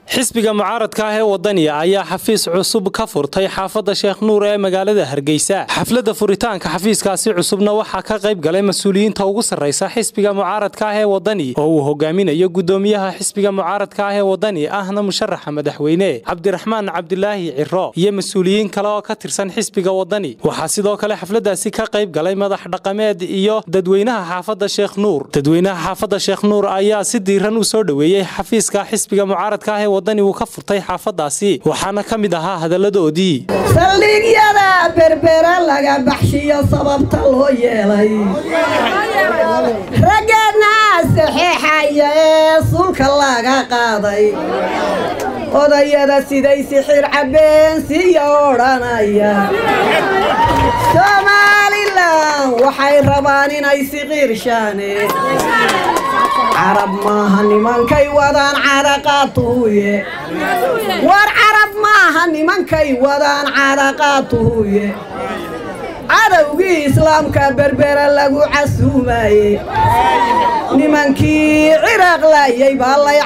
xisbiga mucaaradka ah ee wadaniya ayaa xafiis cusub ka furtay xaafadda sheekh nuur ee magaalada hargeysa xafladda furitaanka xafiiskaasi cusubna waxaa ka qayb galay mas-uuliyiinta ugu sarraysa xisbiga mucaaradka ah ee wadani oo uu hogaaminayo gudoomiyaha xisbiga mucaaradka ah ee wadani ahna musharaxa madaxweyne cabdiraxmaan cabdilaahi ciro iyo mas-uuliyiin kale oo ka tirsan xisbiga wadani waxaa sidoo kale xafladdaasi ka qayb galay madax dhaqameed iyo dadweynaha xaafadda sheekh nuur dadweynaha xaafadda sheekh nuur ayaa si diiran u soo dhoweeyey xafiiska xisbiga mucaaradka ah ee wadani uu ka furtay xaafaddaasi waxaana ka mid ahaa hadalladoodii saldhigyada berbera laga baxshiyo sababta loo yeelay raggeedna saxeexaya ee sulka laga qaaday odayada siday sixir cabbeen siya odhanaya somalilan waxay rabaan inay siqiirshaane carab maaha nimankay wadaan caraqaatuhuye war carab maaha nimankay wadaan caraqaatuhuye cadowgii islaamka berbera lagu casuumaye nimankii ciraaq laayay baa lay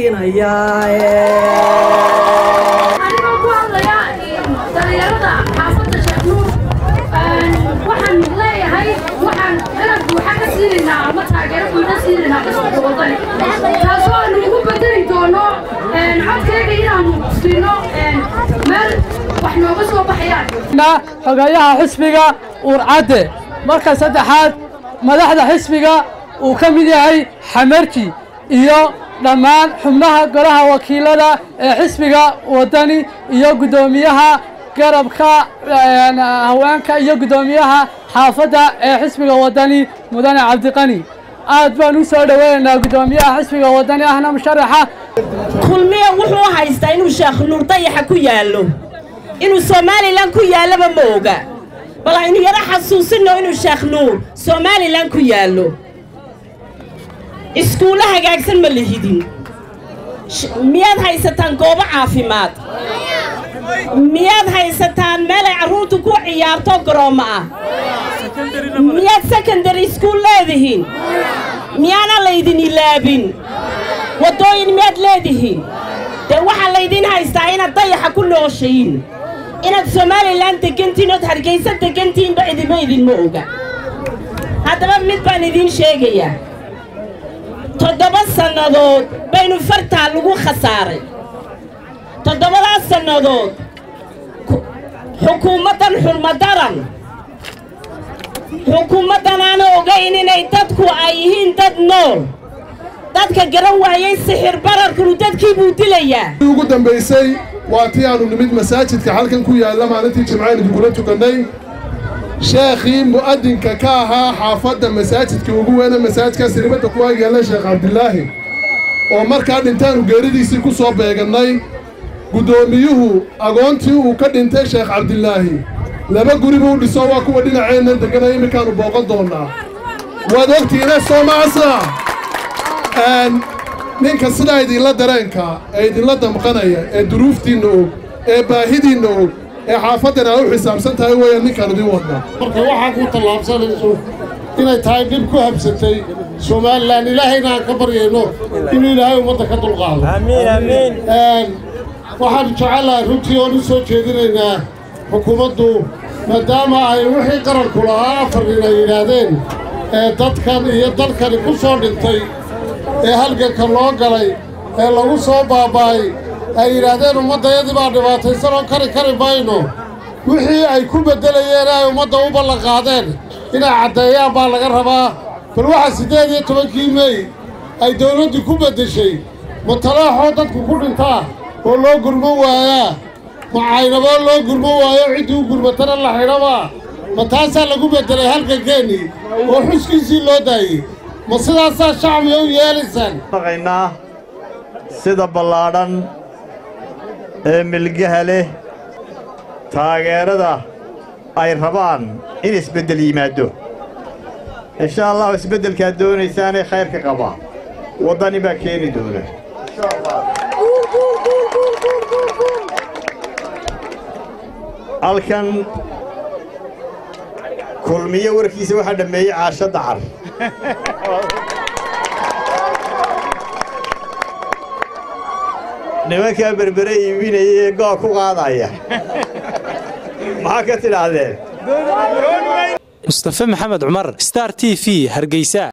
waxaan leeyahay waxaan garab buuxa ka siinaynaa ama taageero buuxa siinaynaa xisbiga wadani taasoo aanu ugu bedeli doono codkayga inaanu siino meel wax nooga soo baxayaan xogayaha xisbiga uurcadde marka saddexaad madaxda xisbiga uu ka mid yahay xamarji iyo dhammaan xubnaha golaha wakiilada ee xisbiga wadani iyo guddoomiyaha garabka haweenka iyo guddoomiyaha xaafadda ee xisbiga wadani mudane cabdiqani aad baan u soo dhoweynaynaa guddoomiyaha xisbiga wadani ahna musharaxa kulmiya wuxuu haystaa inuu sheekh nuur dayaxa ku yaallo inuu somalilan ku yaallaba ma oga bal aynu yaro xasuusinno inuu sheekh nuur somalilan ku yaallo iskuullo hagaagsan ma lihidin miyaad haysataan goobo caafimaad miyaad haysataan meelay carruurtu ku ciyaarto garoommo ah miyaad sekondary iskuul leedihiin miyaana laydin ilaabin waddooyin miyaad leedihiin dee waxaa laydin haystaa inaad dayaxa ku nooshayin inaad somalilan degantiin ood hargaysa degantiinba idima idinma oga haddaba mid baan idiin sheegayaa toddoba sannadood baynu fartaa lagu khasaaray toddobadaas sannadood xukuumaddan xurmadaran xukuumaddan aana ogayn inay dadku ay yihiin dad nool dadka garan waayey sixir bararkunu dadkii buu dilayaa ugu dambaysay waa tii aanu nimid masaajidka halkan ku yaalla maalintii jimcaan idinkula tukannay sheekhii mu'adinka ka ahaa xaafadda masaajidka ugu weyne masaajidkaas ribadda ku agyaalla sheekh cabdilaahi oo markaa dhintaanu geeridiisii ku soo beegannay guddoomiyuhu agoontii uu ka dhintay sheekh cabdilaahi laba guri buu dhiso waa kuwa dhinaceenna degganaya imminkaannu booqan doonnaa waad ogtihiine soomaasna ninka sidaa idinla dareenka ee idinla damqanaya ee duruuftiinna og ee baahidiinna og ee xaafaddan aa u xisaabsan tahay weeyaan ninkaan idin wadna marka waxaa ku tallaabsanayso inay tahay dhib ku habsatay somalilan ilaahayna aan ka baryayno inuu ilaahay ummadda ka dulqaado waxaan jecelahay runtii oon u soo jeedinaynaa xukuumaddu maadaama ay wixii qaranku lahaa afar nin ay yidhaahdeen ee dadkan iyo dalkani ku soo dhintay ee halganka loo galay ee lagu soo baaba'ay ay yidhaahdeen ummaddayadii baa dhibaataysanoo kari kari mayno wixii ay ku beddelayeen ay ummadda u ballanqaadeen inay caddeeyaan baa laga rabaa bal waxaa siddeed iyo tobankii mey ay dawladdu ku beddeshay ma talaaxoo dadku ku dhintaa oo loo gurmo waayaa ma caynaboo loo gurmo waayo ciddii u gurmatana la xidhabaa ma taasaa lagu beddelay halgankeennii oo xuskiisii loo daayey ma sidaasaa shacbiga u yeelaysaan naqaynaa sida ballaadhan ee milgaha leh taageerada ay rabaan in isbeddel yimaaddo insha allahu isbeddelkaad doonaysaanee khayrka qaba waddani baa keeni doona halkan kulmiyo warkiisa waxaa dhammeeyey caasho dacar nimankaa berbere iibinaya ee gool ku qaadaya maxaa ka tidhaahdeen mustafe maxamed cumar star t v hargeysa